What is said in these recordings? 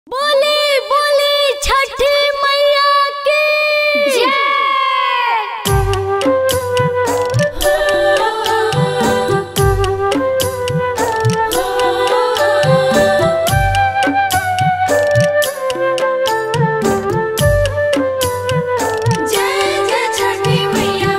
बोले बोले छठी मैया की जय जय छठी मैया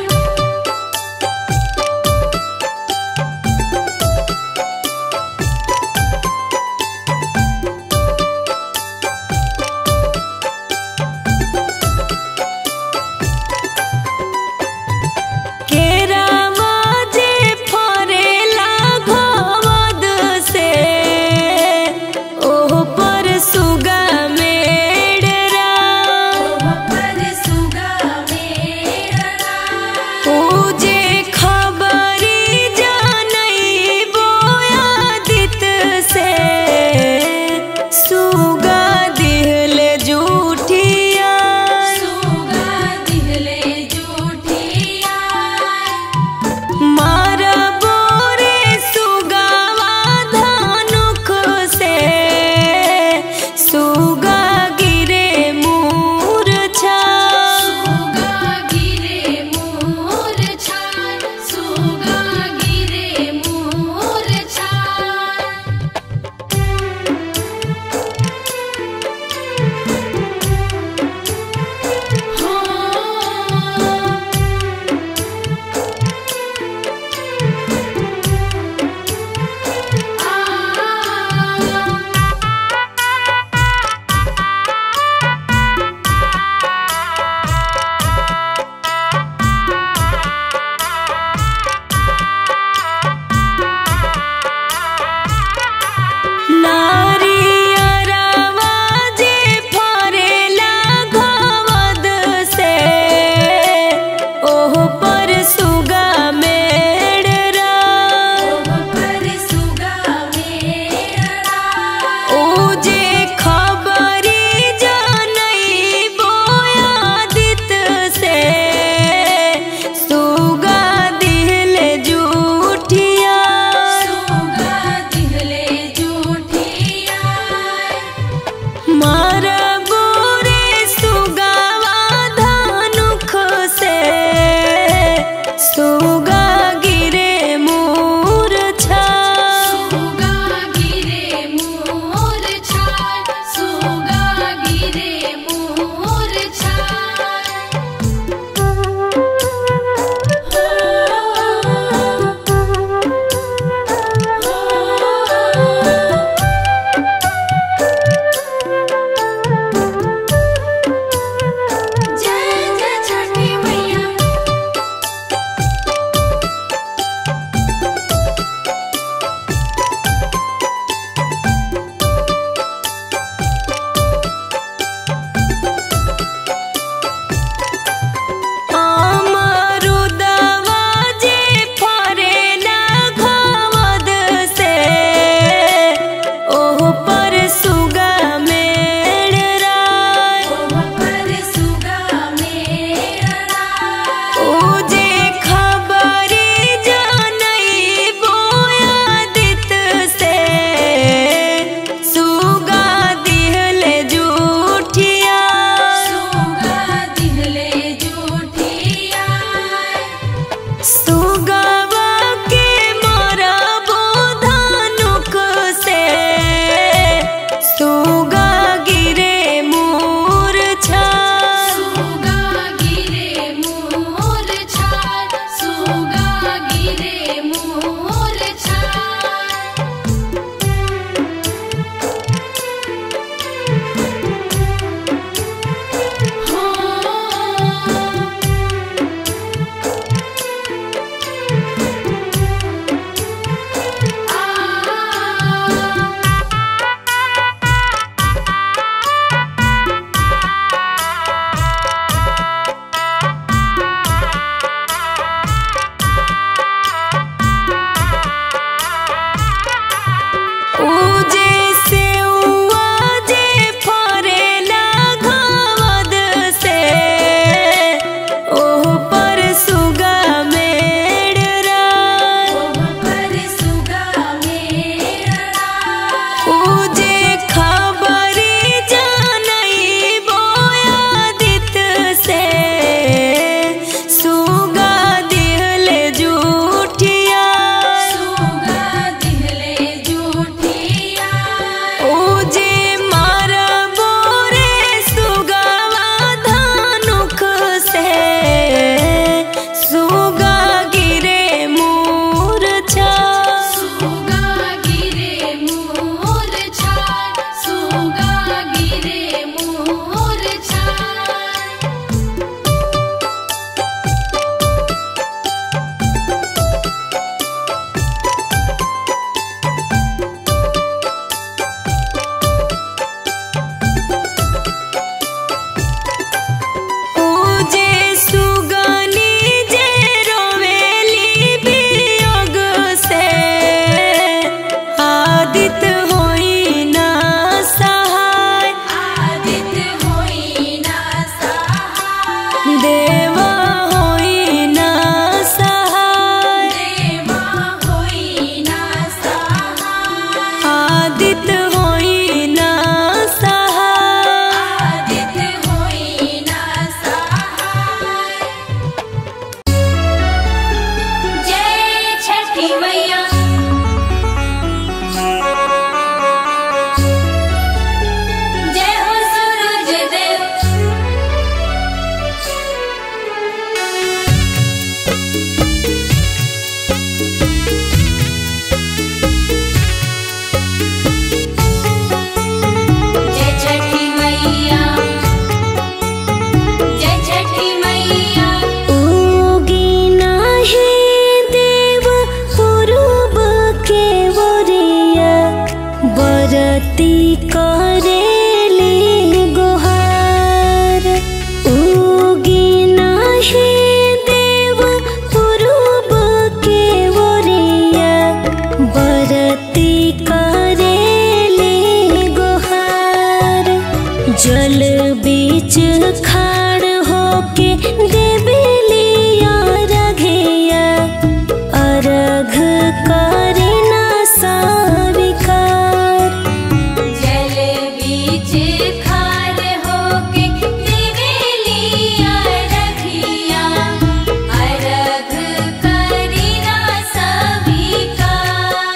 जल बीच खाड़ होके देवेलिया रघिया अर्घ करे ना साविकार जल बीच खार होके देवेलिया रखिया अरघ करीना सविकार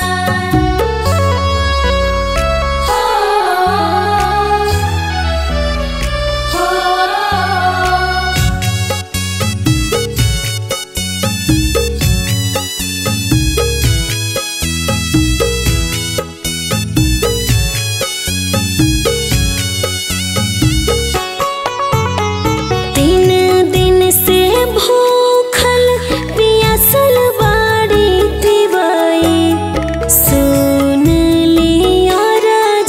हो हो तीन दिन से भूखल पियासल बाड़ी तिवाई सुन लिया राज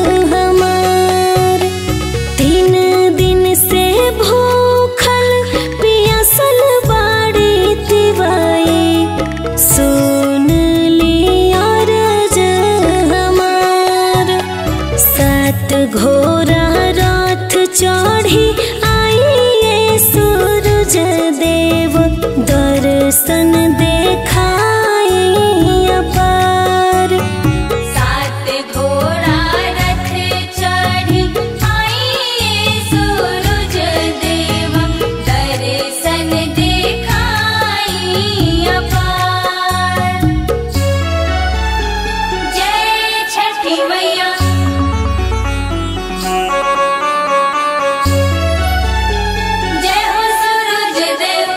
हमार तीन दिन से भूखल पियासल बाड़ी तिवाई सुन लिया राज हमार सात घोड़ा रथ चढ़ी आइए सूरज देव दर्शन देखाई अपार सात घोड़ा रथ चढ़ी आइए सूरज देव दर्शन देखाई अपार जय छठी मैया जय हो सूरज देव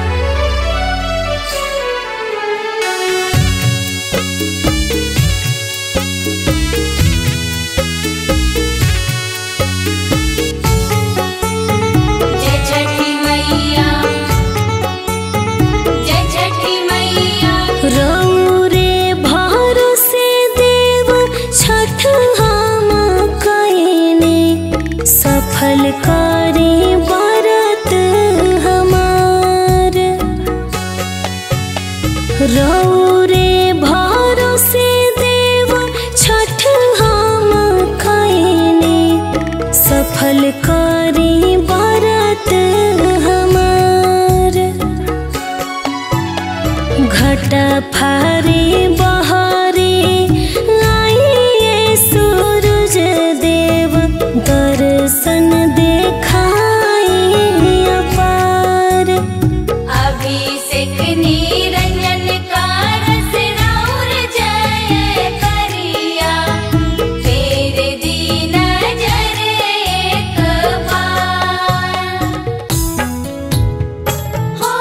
जय छठी मैया जय छठी मैया रौरे भरोसे देव छठ हम कइने सफल करे व्रत हमार रौरे भरोसे देव छठ हम कइने सफल करे व्रत हमार घटा फारे बहारे आइए सूरज देव दर्शन देखाई अपार अभिषेक निरंजन कारस राउर जय करिया तेरे दीन जर एक बार हो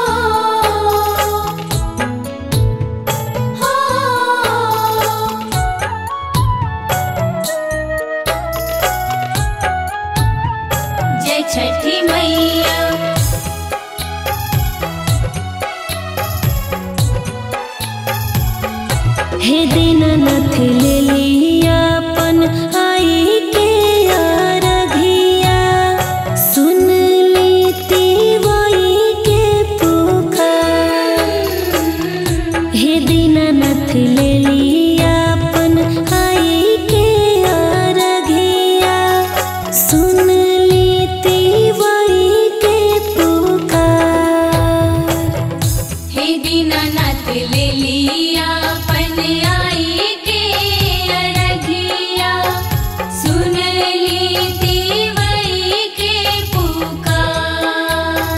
हो जय छठी मैया हे दीननाथ ले लियापन आई के अरघिया सुन ली तिवाई के पुकार हे दीननाथ ले लियापन आई के अरघिया सुन ली तिवाई के पुकार हे दीनानाथ ले लिया पन आई के अरघिया सुन ली तिवई के पुकार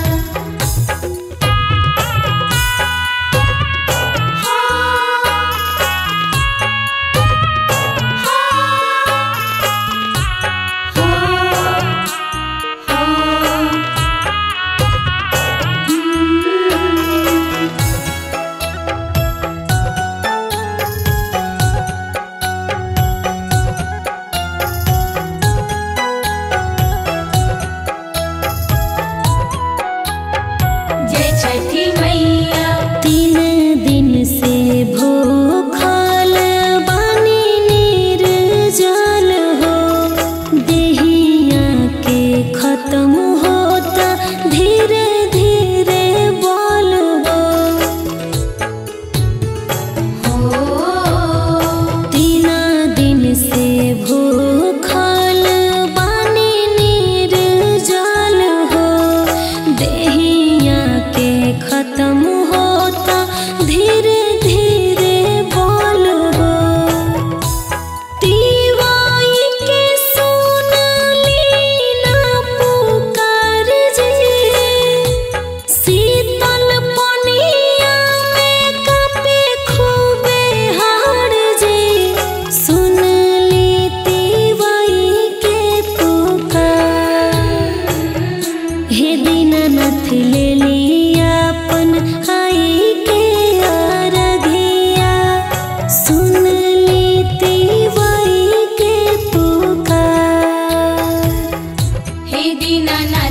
जय छठी मैया तीन दिन से भूखल बानी निर्जल हो देहिया के खत्म होता धीरे धीरे बोल हो हो तीन दिन से भूखल बानी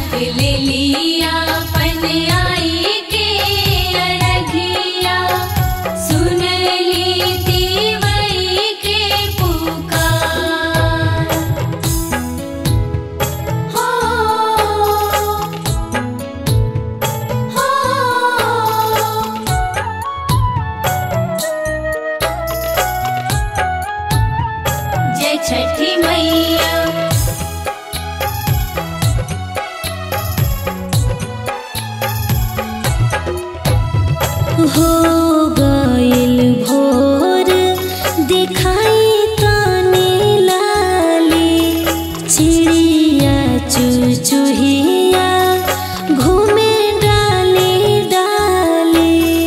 दीनानाथ ले लिया पन आई के अरघिया सुन ली तिवई के पुकार हो हो जय छठी मैया हो गइल भोर दिखाई ताने लाली चिड़िया चुचुहिया घूमे डाली डाली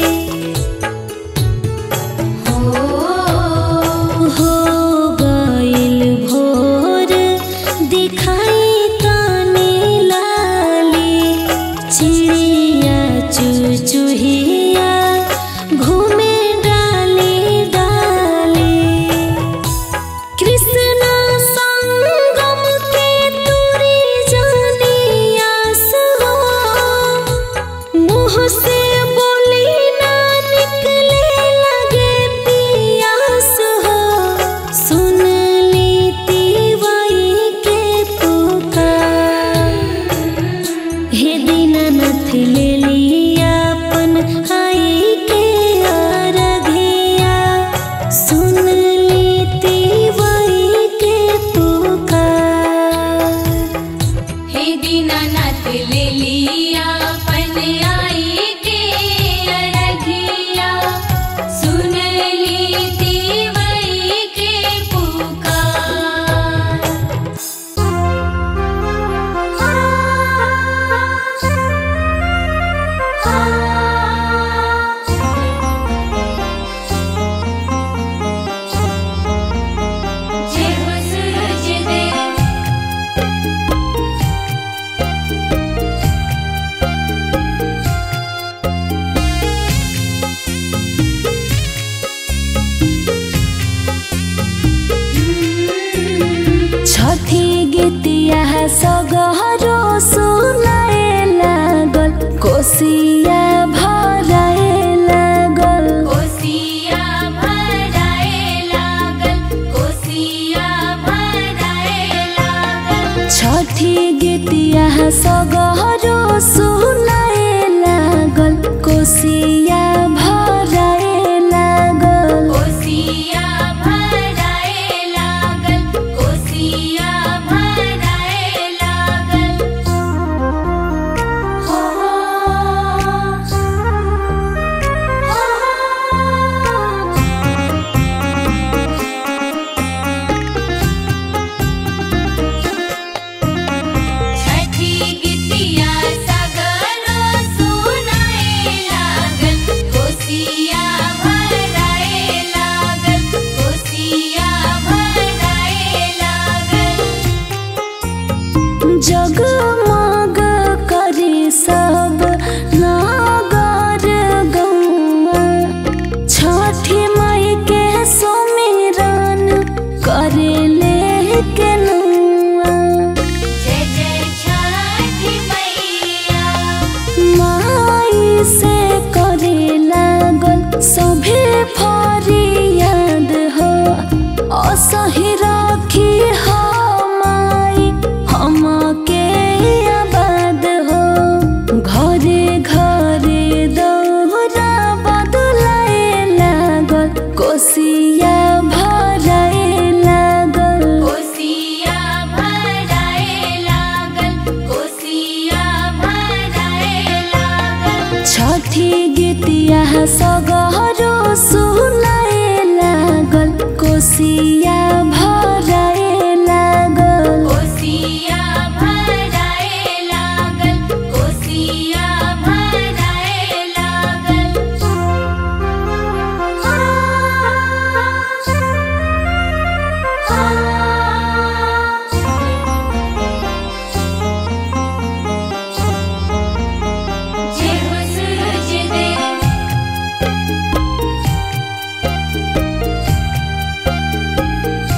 हो हो गइल भोर दिखाई ताने लाली चिड़िया चुचुहिया घूमे डाली डाली कृष्ण संगम के तुरी जानी आस हो मुँह से बोली ना निकले लगे पियास हो सुन ली तिवाई के पुकार हे दीनानाथ ले लिया अपन आई के अरघिया सुन ली तिवाई के पुकार हे दीनानाथ ले लिया पन आई के अरघिया सुन ली तिवई के पुकार जय हो सूरज देव छठी गीतिया सगहरो सुनाए लागल कोसिया भराए लागल कोसिया भराए लागल कोसिया भराए लागल छठी गीतिया सगहरो सुनाए लागल कोसिया भराए लागल कोसिया भराए लागल कोसिया भराए लागल हो छठी गीतिया सगरो सुनाए लागल कोसिया भराए लागल कोसिया भराए लागल जगमग करी सब नागर गौआ छठी माई के सुमिरन करे ले के नौआ जय जय छठी मैया माई से करे लागल सभे फरियाद हो असही राखी हो माई हम के आबाद हो घरे घरे दौरा बदलाए लागल कोसिया भराए लागल कोसिया भराए लागल कोसिया भराए लागल छठी गीतिया सगहरो सुनाए लागल कोसिया भराए लागल कोसिया भराए लागल कोसिया भराए लागल जय हो सूरज देव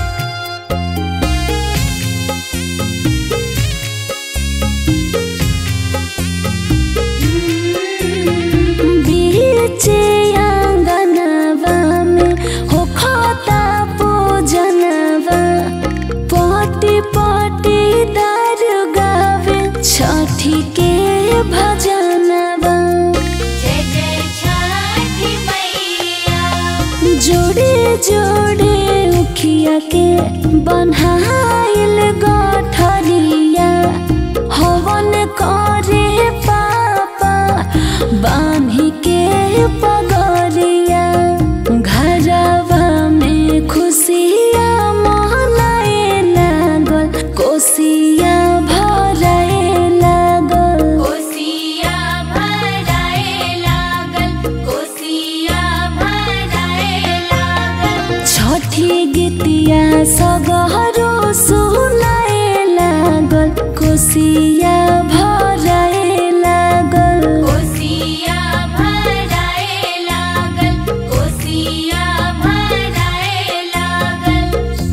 बन्हाइल गठरिया हवन करे पापा बान्ही के पगरिया घरवा में खुशिया मनाए लागल कोसिया भराए लागल कोसिया भराए लागल कोसिया भराए लागल छठी गीतिया सगहरो सुनाए लागल कोसिया भराए लागल कोसिया भराए लागल कोसिया भराए लागल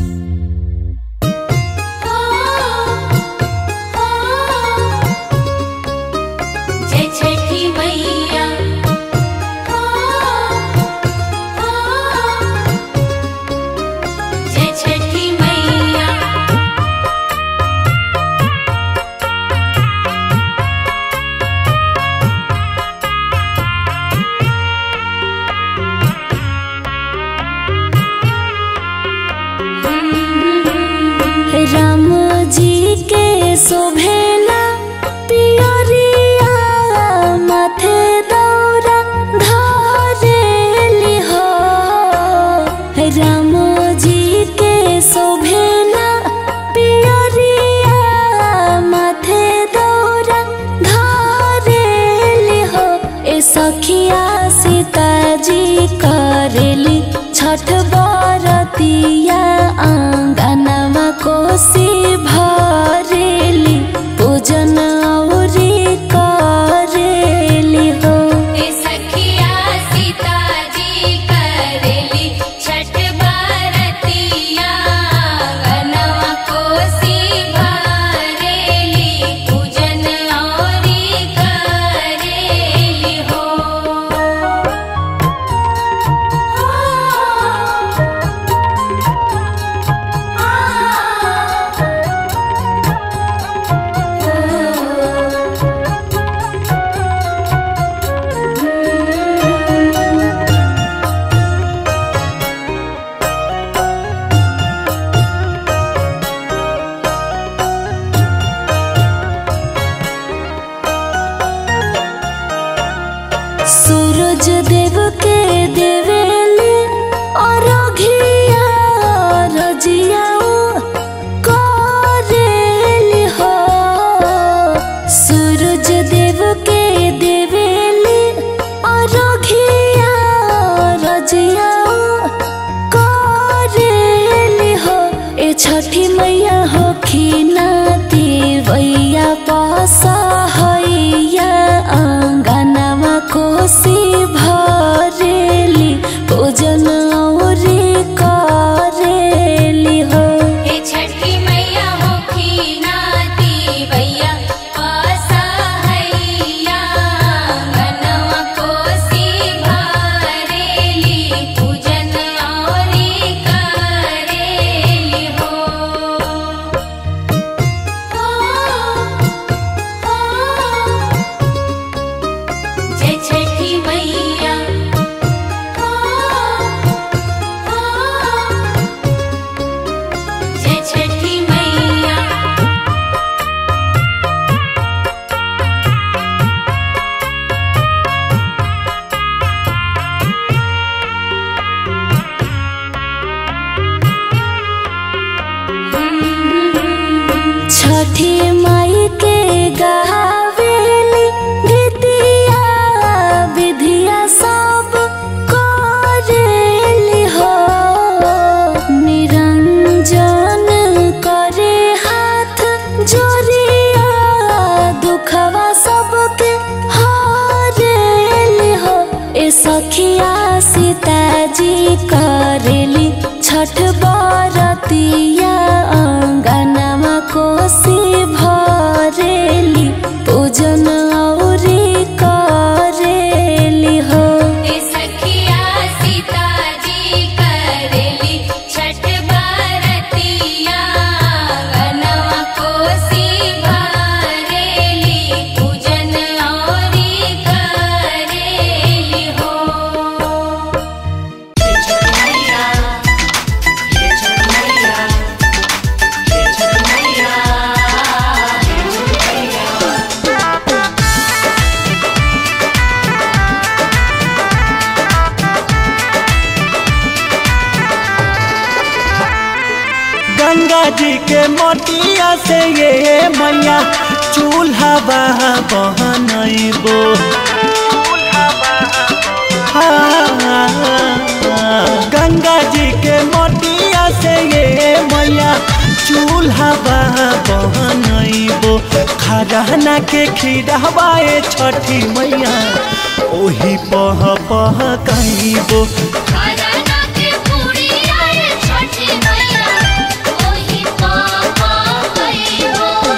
हो हो जय छठी मैया हो हो जय छठी मैया राम जी के शोभेला पियरिया माथे दौरा धरेली हो राम जी के शोभेला पियरिया माथे दौरा धरेली हो ए सखिया सीताजी करेली छठ बरतिया आंगनमा कोसी भरेली पूजन औरी करेली हो ए सखिया सीताजी करेली छठ बरतिया गनवा कोसी भरेली पूजन औरी करेली हो सूरज देव के देवेली और घिया रजियाऊ करेली हो सूरज देव के देवेली और घिया रजियाऊ करेली हो ए छठी मैया हो खिनाती वैया पसहैया आंगनमा कोसी भरेली पूजन औरी करेली हो ए छठी मैया होखी नाती भैया असहैया गनवा कोसी भरेली पूजन औरी करेली हो हो हो जय छठी मैया हो हो जय छठी मैया छठी माई के गावेली गीतिया विधिया सब करेली हो निरंजन करे हाथ जोरिया दुखवा सबके हरेली हो ए सखिया सीताजी करेली छठ बरतिया अंगनमा कोसी भरेली पूजन औरी करेली हो ए सखिया सीताजी करेली छठ बरतिया गनवा कोसी भरेली पूजन औरी करेली हो के मटिया से ये मैया चूल्हा बहनबो गंगा जी के मटिया से ये मैया चूल्हा बहनबो खरहना के खीरवाए छठी मैया ओही पह पह कहिबो खरना के पूरी आए छठी मैया ओही पापा कहिबो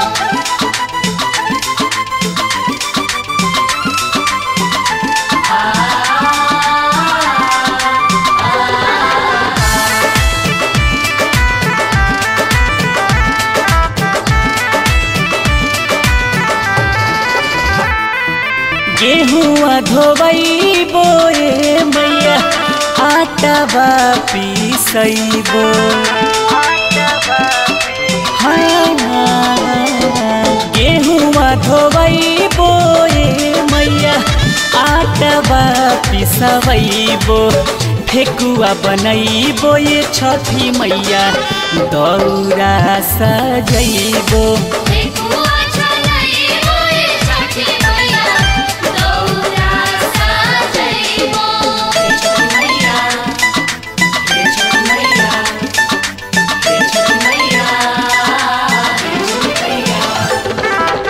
गेहुआ धोबैबो ए मैया आटा बा पिसैबो गेहुआ धोबैबो ए मैया आटा बा पिसबैबो ठेकुआ बनैबो ये छठी मैया दौरा सजैबो ठेकुआ चलैबो ए छठी मैया दौरा सजैबो हे छठी मैया हे छठी मैया हे छठी मैया हे छठी मैया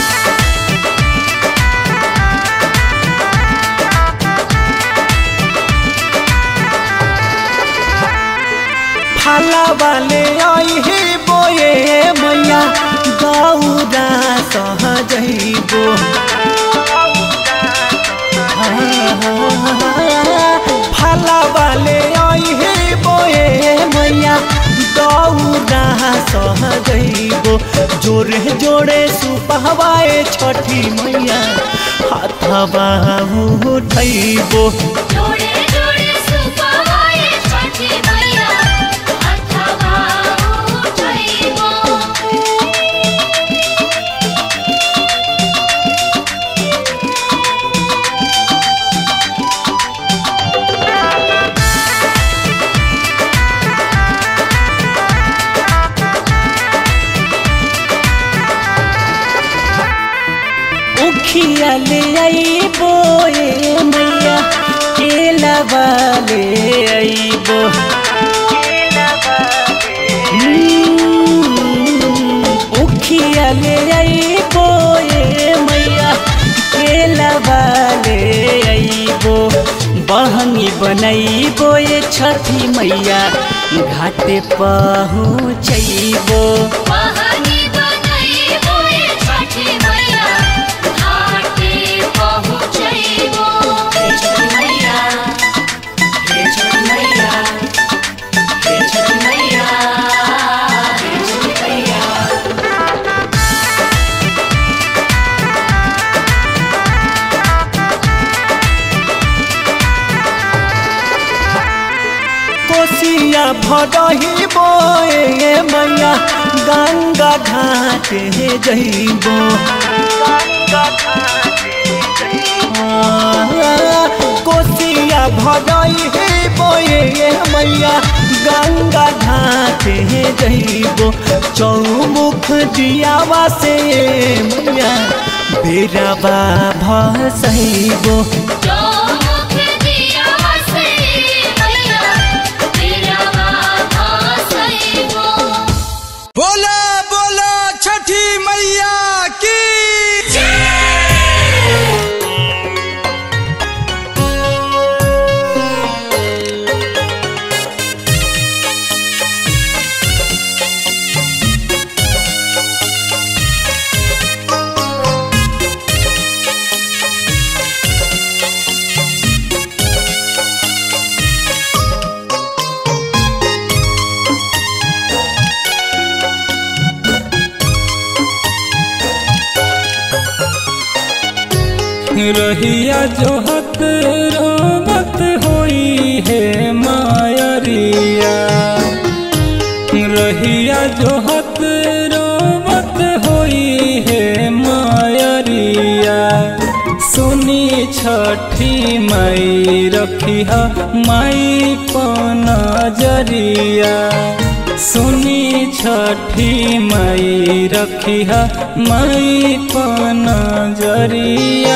फाला वाले आई हे बोए मैया गौरा सहजैबो फाला वाले आई हे बोए मैया गौरा सहजैबो जोरे जोड़े सुपहवाए छठी मैया हाथवा उठैबो जोड़े जोड़े सुपवाए छठी मैया अथवा उठैबो उखिया ले आईबो ए मैया केला वाले आईबो हम्म, उखिया ले आईबो ए मैया केला वाले आईबो बहंगी बनैबो ए छठी मैया घाटे पहुँचैबो बहनी बनैबो ए छठी मैया घाटे पहुँचैबो हे छठी मैया हे छठी मैया हे छठी मैया हे छठी मैया कोसिया भडही बोए मैया गंगा घाटे जइबो कोसिया भडही बोए मैया गंगा घाटे जइबो चौमुख दियावा से मैया बेराबा भसैबो चौमुख दिया से मैया तेरा बाबा सैबो बोला बोला छठी मैया की रहिया जोहत रोबत होई है मायरिया रहिया जोहत रोबत होई है मायरिया सुनी छठी माई रखिया माई पनजरिया सुनी छठी मई रखिया मई पन जरिया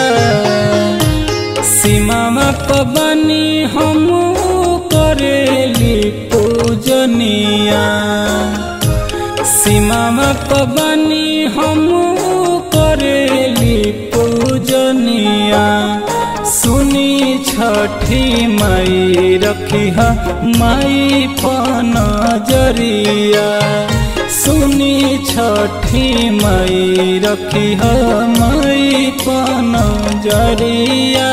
सीमा पबनी हम करेली पूजनिया सीमा पबनी हम करेली पूजनिया सुनी छठी मई रखिया मई पन जरिया सुनी छठी मई रखिया मई पन जरिया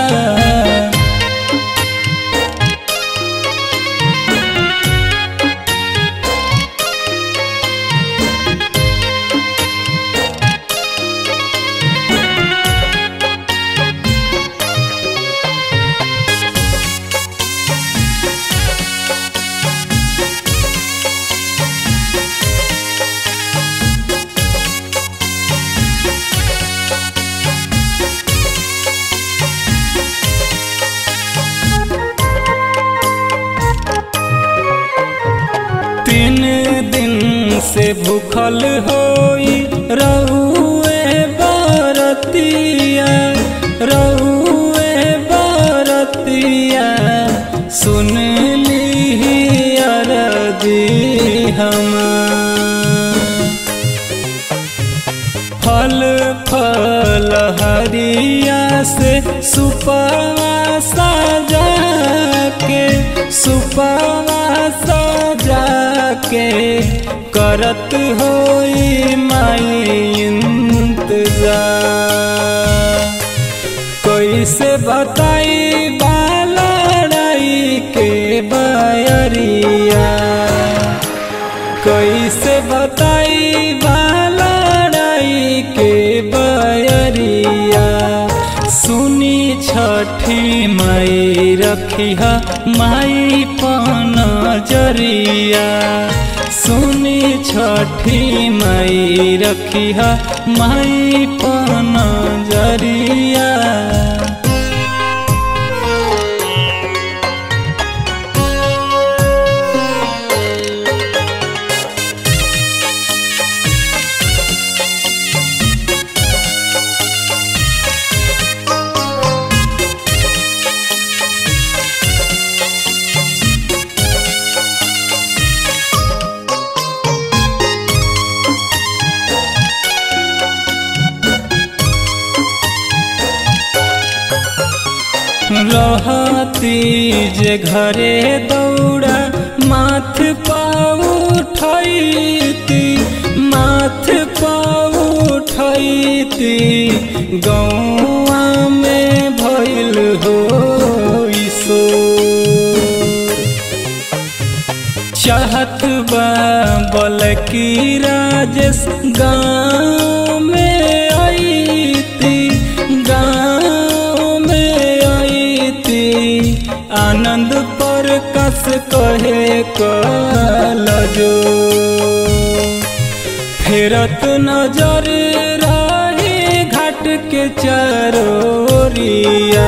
तीन दिन से भूखल होई रहुए बरतिया रहुए बरतिया सुन ली अरजी हम फल फल हरिया से सुपवा सजा के सुपवा सजा के करत होई माई इंतजार कैसे बताई बालड़ाई के बयरिया कैसे बताई बालड़ाई के बयरिया सुनी छठी मई रखिया माई पन जरिया सुनी छठी मई रखिया माई पन जरिया रहती जे घरे दौड़ा माथ पाउठैती माथ पाउठैती गौआ में भइल हो सो चाहत बा बलकी राजेश गाँव में आईती गाँव में आईती आनंद पर कस कहे कलजो फेरत नजर रही घाट के चरोरिया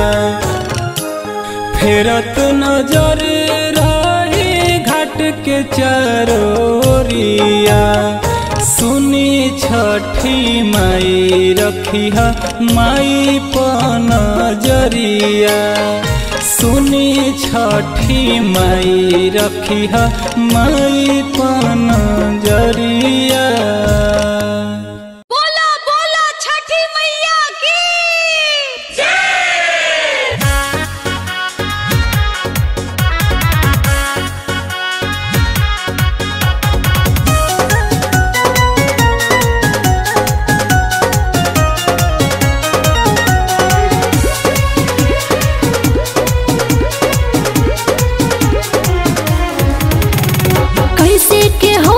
फेरत नजर रही घाट के चरोरिया सुनी छठी माई रखिया माई पन जरिया सुनी छठी माई रखिया माई पन जरिया बोला बोला छठी मैया की कैसे के हो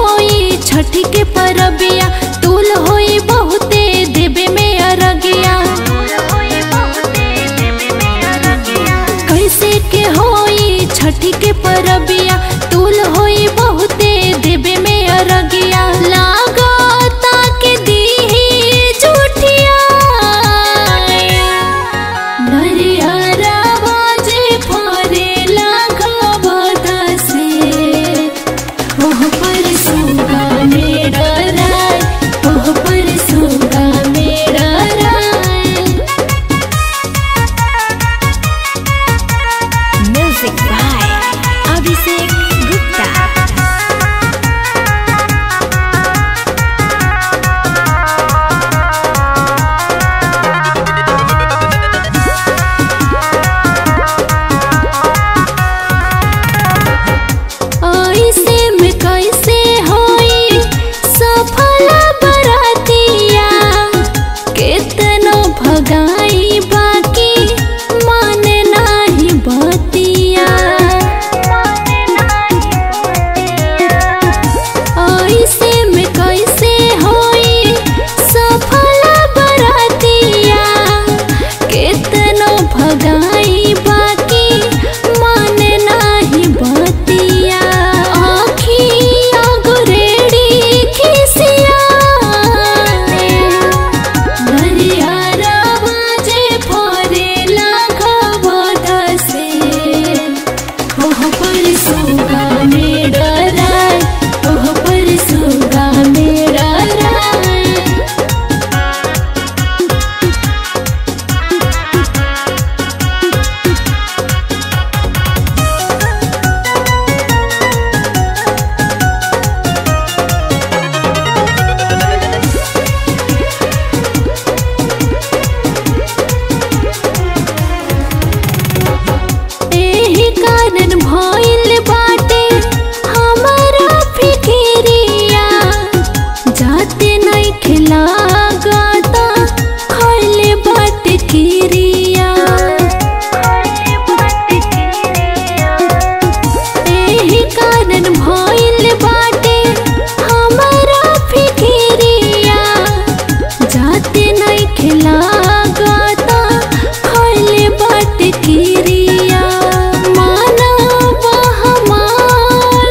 पते नहीं खिलागता खैले बाट किरिया मानव हमार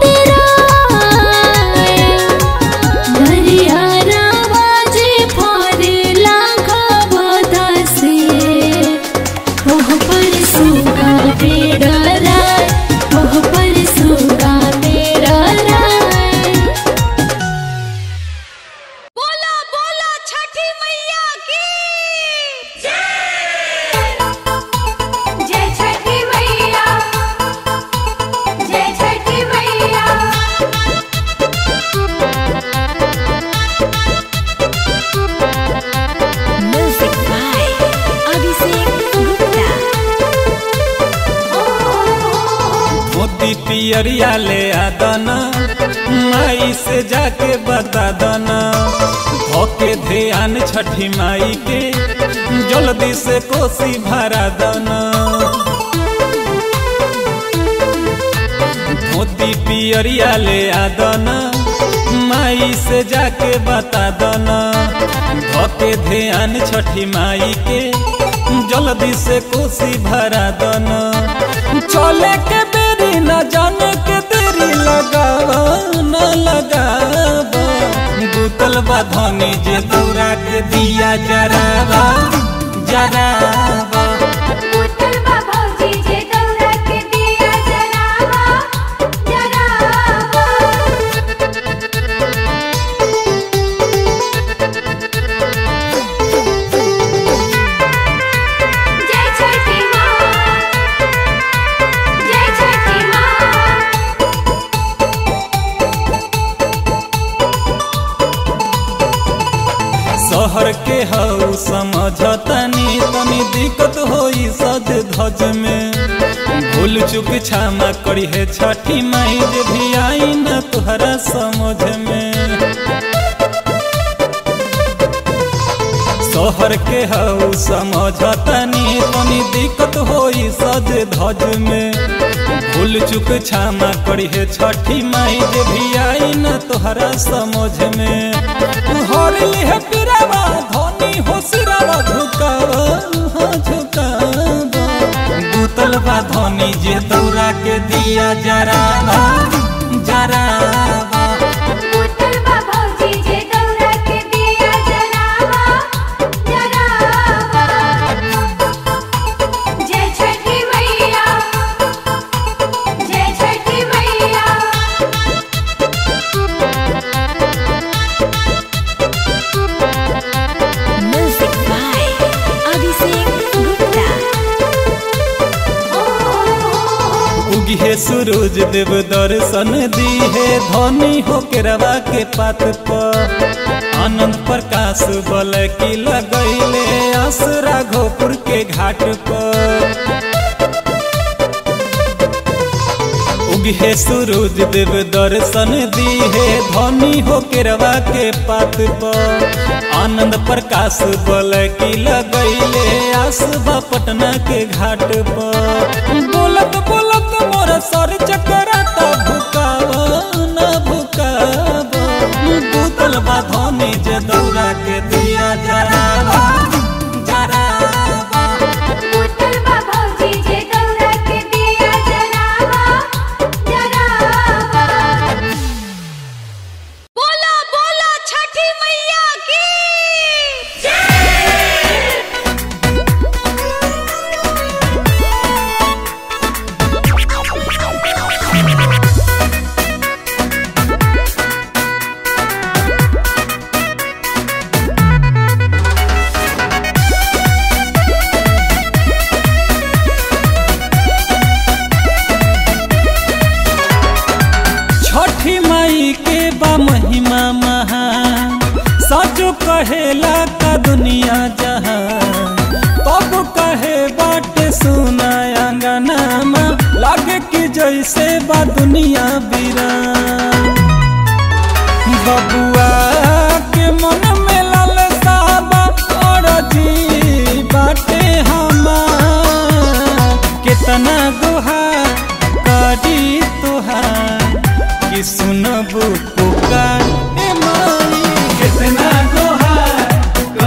डराए हरियारा बाजे फरेला खबदा से ओह पर सुगा मेरा राय ओह पर सुगा मेरा राय बोला बोला छठी मैया की जय छठी मैया जय छठी मैया म्यूजिक बाय अभिषेक गुप्ता मोती पियरिया ले आदना माई से जाके बता दना होके ध्यान छठी माई के जल्दी से कोसी भरा दना मोती पियरिया ले आदना माई से जाके बता दना होके ध्यान छठी माई के जल्दी से कोसी भरा दना चले के देरी न जाने के देरी लगावा न लगावा गुतल बा धनी जे दौरा के दिया जरावा जरावा पुत्र बाबूजी जे दौरा के दिया जरावा जरावा जय छठी माँ जय छठी माँ शहर के हऊ समझतनी तनी दिक्कत होई सज धज में भूल चुक क्षमा करी है छठी माई जे भी आई न तुहरा समझ में शहर के हऊ समझतनी तनी दिक्कत होई सज धज में भूल चुक क्षमा करी है छठी माई जे भी आई न तोहरा समझ में हर लिह पिरावा धनी हो सिरावा झुकावा हाँ झुकावा गुतल बा धनी जे दौरा के दिया जरावा जरावा पुत्र बाबूजी जे दौरा के दिया जरावा जरावा जय छठी मैया जय छठी मैया म्यूजिक बाय अभिषेक गुप्ता उगिहे सूरज देव दर्शन दी है धनी हो के रवा के पात पर आनंद प्रकाश बल की लगैले आस राघोपुर के घाट पर उगिहे सूरज देव दर्शन दी है धनी हो के रवा के पात पर आनंद प्रकाश बल की लगैले आसबा पटना के घाट पर बोलत बोलत मोर सर चकराता भुकावा न भुकावा दूतल बा धनी जे दौरा के दिया जरावा जरावा पुत्र बाबूजी जे दौरा के दिया जरावा जरावा बोला बोला छठी मैया की छठी माई के बा महिमा महान सचो कहेला का दुनिया जहां तब कहे बाटे सुना अंगनामा लागे कि जैसे बा दुनिया बीरान बबुआ के मन में लालसा बा और जी बाटे हमार कितना गुहार करी तुहार कि सुनबू पुकार ए माई कितना गुहार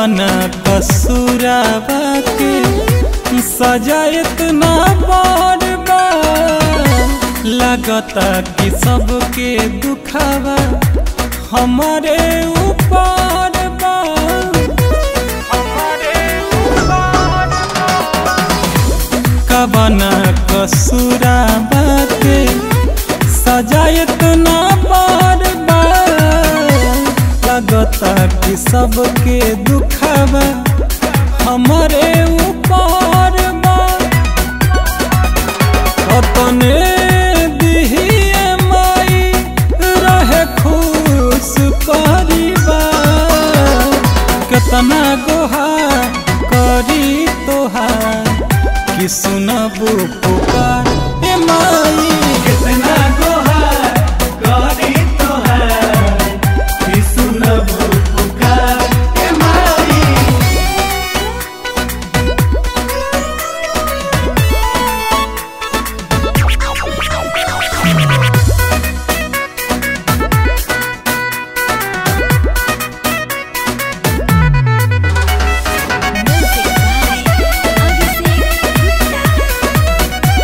कबना कसूरावा के सजा इतना बड़ बा लगता कि सबके दुखावा हमारे ऊपर बा हमारे ऊपर कबना कसूरावा के सजा इतना बड़ बा लगता कि सबके दुखावा हमारे ऊपर बा अपने दिहिए माई रहे खुश परिवार कितना गोहा करी तोहार कि सुनबू पुकार ए माई कितना गोहा करी तोहार कि सुनबू पुकार ए माई Music by Abhishek Gupta.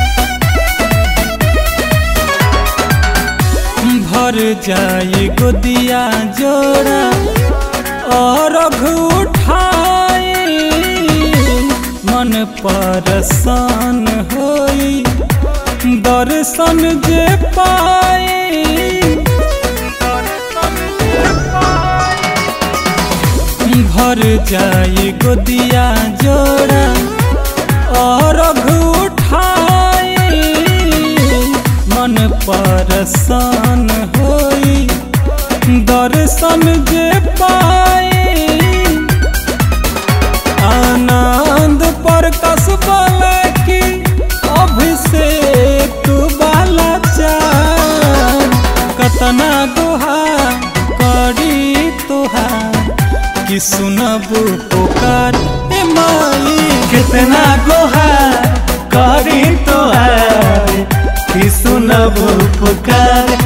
भर जाई गोदिया जोड़ा और उठाई मन परसान होई दर्शन जे पाई भर जाई गोदिया जोड़ा और उठाई मन परसान होई दर्शन जे पाई आनंद पर कसबल की अभिषेक बाला चार कतना दोहा करी तोहार कि सुनबू पुकार ए माई कितना गोहा करी तोहार कि सुनबू पुकार